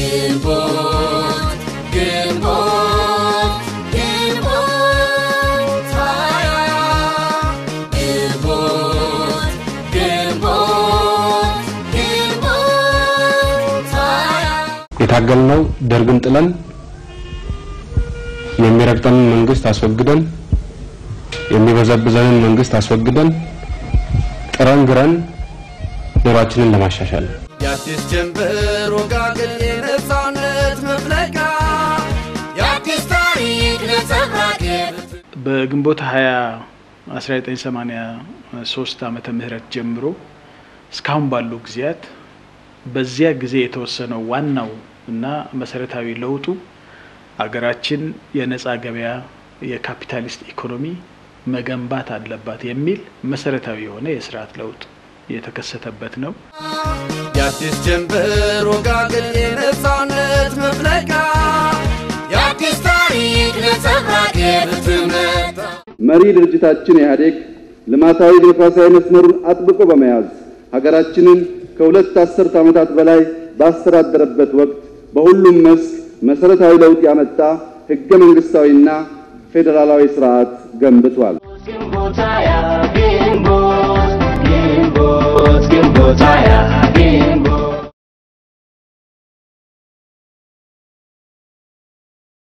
ግንቦት ግንቦት ግንቦት ሃያ ግንቦት ግንቦት ግንቦት ሃያ የታገልነው ደርግን ጥለን የሚረግጠንን መንግስት አስወግደን የሚበዘብዘንን መንግስት አስወግደን ጥረን ግረን ኑሯችንን ለማሻሻል ነው። የአዲስ ጀንበር ወጋገን የነፃነት መፍለቂያ የአዲስ ታሪክ ነጸብራቅ በግንቦት 20 1983 ዓመተ ምህረት ጀምሮ እስካሁን ባሉ ጊዜያት በዚያ ጊዜ የተወሰነው ዋናው እና መሰረታዊ ለውጡ አገራችን የነጻ ገበያ የካፒታሊስት ኢኮኖሚ መገንባት አለባት የሚል መሰረታዊ የሆነ የስርዓት ለውጥ የተከሰተበት ነው። የአዲስ ጀንበር ወጋገን የነፃነት መፍለቂያ የአዲስ ታሪክ ነጸብራቅ የብትመታ መሪ ድርጅታችን ኢህአዴግ ልማታዊ ዲሞክራሲያዊ መስመሩን አጥብቆ በመያዝ ሀገራችንን ከሁለት አስርት ዓመታት በላይ ባስተዳደረበት ወቅት በሁሉም መስክ መሰረታዊ ለውጥ ያመጣ ህገ መንግስታዊና ፌዴራላዊ ስርዓት ገንብቷል። ግንቦት ሃያ ግንቦት